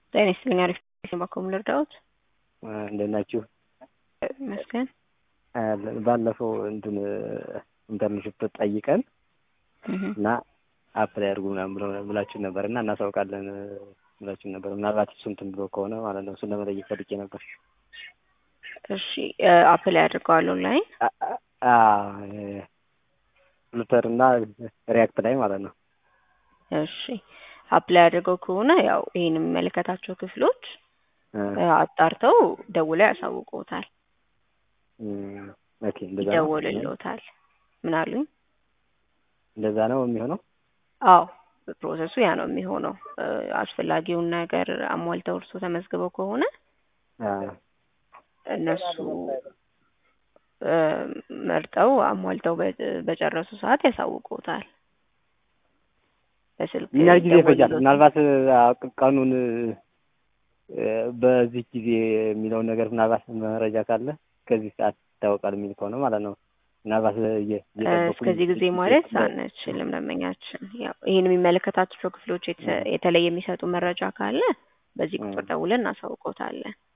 ጤና ይስጥልኝ። አሪፍ ባኮም ልርዳዎት? እንዴት ናችሁ? ይመስገን። ባለፈው እንትን ኢንተርንሽፕ ጠይቀን እና አፕላይ አድርጉ ምናምን ብለው ብላችሁ ነበር እና እናሳውቃለን ብላችሁ ነበር። ምናልባት እሱ እንትን ብሎ ከሆነ ማለት ነው። እሱን ለመጠየቅ ፈልጌ ነበር። እሺ አፕላይ አድርገዋል ኦንላይን? ፍሉተር እና ሪያክት ላይ ማለት ነው። እሺ አፕላይ አድርገው ከሆነ ያው ይሄን የሚመለከታቸው ክፍሎች አጣርተው ደውለው ያሳውቁታል። ኦኬ እንደዛ ነው ይደውልልዎታል። ምን አሉኝ? እንደዛ ነው የሚሆነው። አዎ ፕሮሰሱ ያ ነው የሚሆነው። አስፈላጊውን ነገር አሟልተው እርሶ ተመዝግበው ከሆነ እነሱ መርጠው አሟልተው በጨረሱ ሰዓት ያሳውቁታል። በስልክ ምን ያህል ጊዜ ይፈጃል? ምናልባት ቀኑን በዚህ ጊዜ የሚለውን ነገር ምናልባት መረጃ ካለ ከዚህ ሰዓት ይታወቃል የሚል ከሆነ ማለት ነው። ምናልባት እስከዚህ ጊዜ ማለት አንችልም። ደንበኛችን ያው ይህን የሚመለከታቸው ክፍሎች የተለየ የሚሰጡ መረጃ ካለ በዚህ ቁጥር ደውለን እናሳውቆታለን።